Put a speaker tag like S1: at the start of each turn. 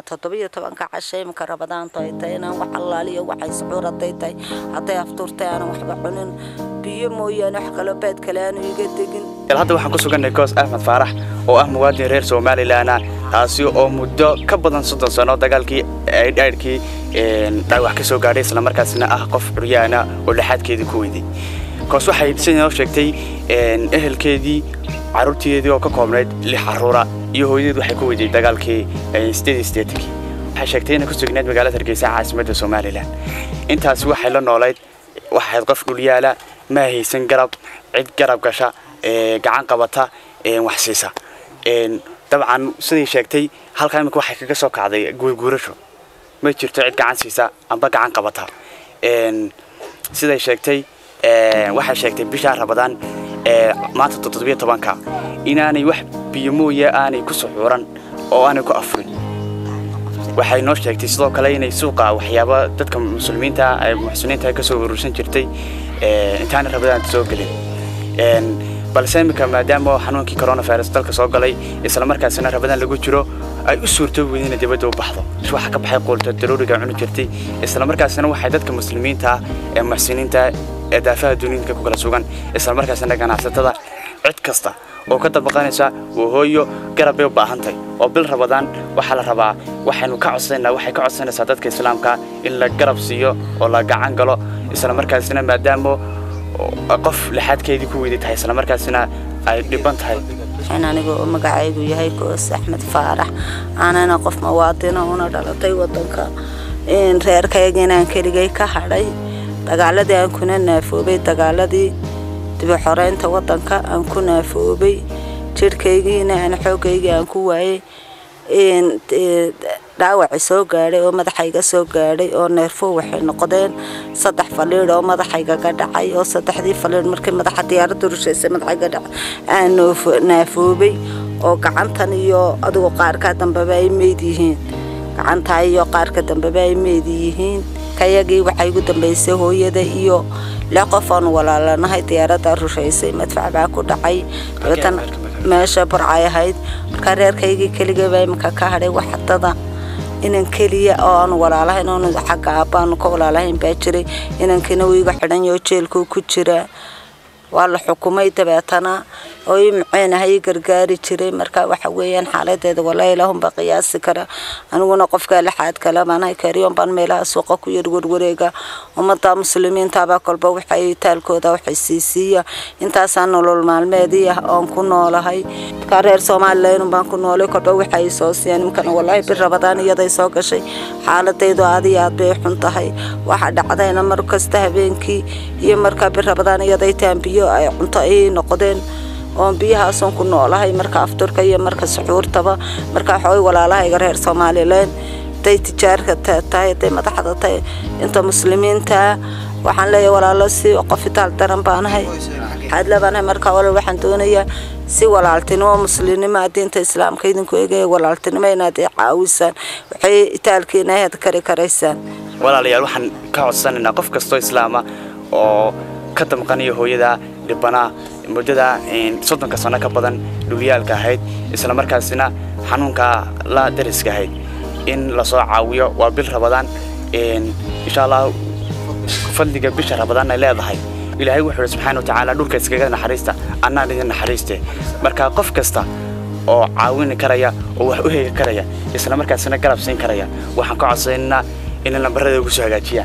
S1: toddobiyo tobanka casho imika rabadaanto ay tahay inaan wax allaaliyo waxay sucuur hadday tahay hadday aftuurtay aanan waxba cunin biyo mooyaane wax kaloo beed kale aanu iga degin
S2: hadda waxaan ku sugannahay koos axmed faarax oo ah muwaadin reer somalilan taasi oo muddo ka badan soddon sano dagaalkii aydhaydhkii dhaawax ka soo gaadhay islamarkaasna ah qof curyaana oo lixaadkeedii ku weyday koos waxay sidinoo sheegtay ehelkeedii carruurteedii oo ka koobnayd lix carruura iyo hooyadeed waxay ku weyday dagaalkii sideed sideetankii waxay sheegtay inay ku sugnayd magaalada hargeysa caasimadda somalilan intaasi waxay la noolayd waxayd qof dhulyaala ma haysan garab cid garab gasha gacan qabata wax siisa dabcan siday sheegtay halkaa imika waxay kaga soo kacday guurguurasho ma jirto cid gacan siisa amba gacan qabata siday sheegtay waxay sheegtay bishaa rabadaan maanta toddobiyo tobanka inaanay wax biyo mooye aanay ku suxuuran oo aanay ku afurin waxay noo sheegtay sidoo kale inay suuqa waxyaaba dadka muslimiinta muxsiniinta ka soo urursan jirtay intaanay rabadaan soo gelin balse imika maadaama xanuunkii coronavirus dalka soo galay islamarkaasina rabadaan lagu jiro ay u suurto weyd inay dibadda u baxdo waxa ka baxay quulta daruuriga cuni jirtay islamarkaasina waxay dadka muslimiinta ee muxsiniinta ee daafaha duniyinka ku kala sugan islamarkaasina ganacsatada cid kasta oo ka dabaqanaysa waa hooyo garab bay u baahantahay oo bil rabadaan waxaa la rabaa waxaynu ka codsanayna waxay ka codsanaysaa dadka islaamka in la garab siiyo oo la gacan galo islamarkaasina maadaama qof lixaadkeedii ku weyday tahay islamarkaasina ay dhiban tahay
S1: in aniga oo magacaygu yahay koos axmed faarax aanana qof muwaadina una dhalatay wadanka reerkayga inaan keligay ka hadhay dagaaladii aan kuna naafoobay dagaaladii dibi xoreynta wadanka aan ku naafoobay jirhkaygiina aan xoogaygii aan ku waayay dhaawaci soo gaadhay oo madaxayga soo gaadhay oo neerfo waxay noqdeen saddex faliidh oo madaxayga ka dhacay oo saddexdii faliidh markii madaxa diyaaradda rushaysay madaxayga dhacay aan naafoobay oo gacantan iyo adigu qaarka dambeba ay meyd yihiin gacantaa iyo qaarka dambeba ay meyd yihiin kayagii waxay ugu dambaysay hooyada iyo lix qof oon walaalanahay diyaaradda rushaysay madfac baa ku dhacay dabeetan meesha burcay ahayd markaa reerkaygii keligaba imika ka hadhay waxdada inan keliya oo aan walaalahayn oon xagga aabbaanu ka walaalahayn baa jiray inankiina wuu iga xidhanyaho jeelkuu ku jiraa waa la xukumay dabeetana oo ii maceenaha ii gargaari jiray marka waxa weeyaan xaaladeeda walaa ilaahunba qiyaasi kara aniguna qofkaa lixaad kale baanahay kaariyoon baan meelaha suuqa ku yar warwareega ummadda muslimiintabaa kolba waxay taalkooda waxay siisiiya intaasaa nolol maalmeedii ah oon ku noolahay markaa reer somalilan baan ku noolay kolba waxay soo siiyaan imkana walaahi bir rabadaan iyaday soo gashay xaaladaydu aad iyo aad bay xun tahay waxa dhacdayna mar kasta habeenkii iyo markaa bir rabadaan iyaday taambiyo ay cunto ay noqdeen oon biyahaasoon ku noolahay marka afturka iyo marka suxuurtaba marka waxaway walaalahayga reer somalilan haday tijaarka tahay haday madaxda tahay inta muslimiinta waxaan leeyahay walaalo si qof itaal daran baanahay xaadla baanahay marka walaal waxaan doonayaa si walaaltinimo muslimnimo diinta islaamka idinku eegaya walaaltinimo inaad caawisaan waxay itaalkiina aad kari karaysaan
S2: walaalayaal waxaan ka codsanaynaa qof kastoo islaama oo ka damqanaya hooyada dhibbanaa muddada soddonka sano ka badan dhuliyaalka ahayd islamarkaasina xanuunka la dariska ahayd in lasoo caawiyo waa bil rabadaan insha allah fadliga bisha rabadaan ay leedahay ilaahay wuxuu subxaana wa tacaala dhulka iskaga naxariista annaan idin naxariiste marka qof kasta oo caawini karaya oo wax u hegi karaya islamarkaasina garab siin karaya waxaan ka codsanaynaa inay lambarada ugu soo hagaajiyaan